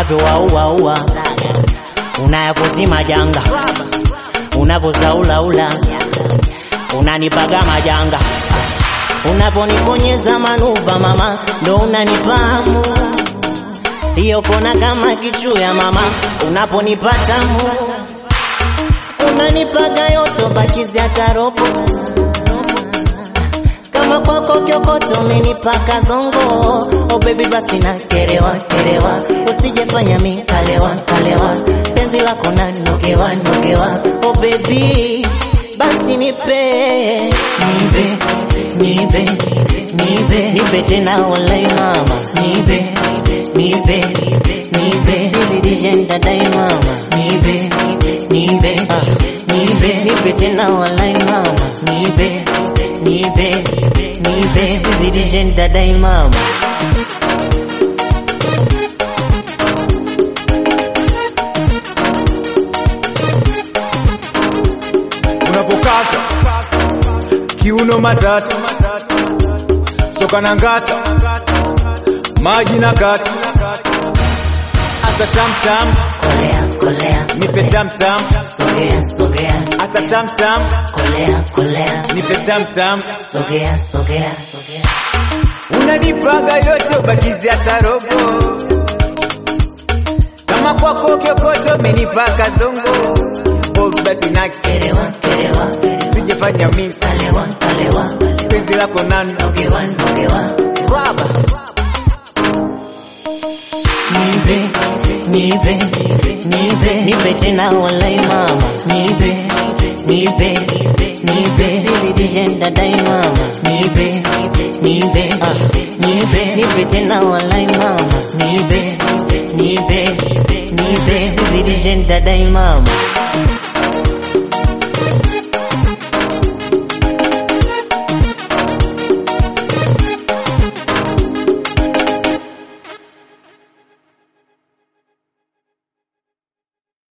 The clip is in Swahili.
unavyowauaua unayapozima janga unavyozaulaula unanipaga majanga unaponikonyeza manuva mama ndo unanipamu hiyo kona kama kichuya mama unaponipatamu unanipaga yoto bakizi hata robo kama kwako kyokoto umenipaka zongo oh baby basi na kerewa kerewa usijefanya mi kalewa kalewa penzi lako na nogewa nogewa oh baby basi nipe nipe nipe nipe nipe tena walai mama nipe nipe nipe zidishe dai mama nipe nipe ah, nipe nipe tena walai mama nipe nipe nipe zidishe dai mama unapokata kiuno matata soka na ngata maji na kata asa tamtam kolea kolea nipe tamtam sogea sogea asa tamtam kolea kolea nipe tamtam sogea sogea sogea unanipaga yote ubakizi hata robo kama kwako kyokoto umenipaka zongo oh, basi na kerewa kerewa sijefanya mimi kalewa kalewa penzi lako nano nogewa nogewa baba nipe nipe nipe nipe tena walai mama nipe nipe nipe zidishe dai mama nipe nipe ah, nipe nipe tena walai mama nipe nipe nipe zidishe dai mama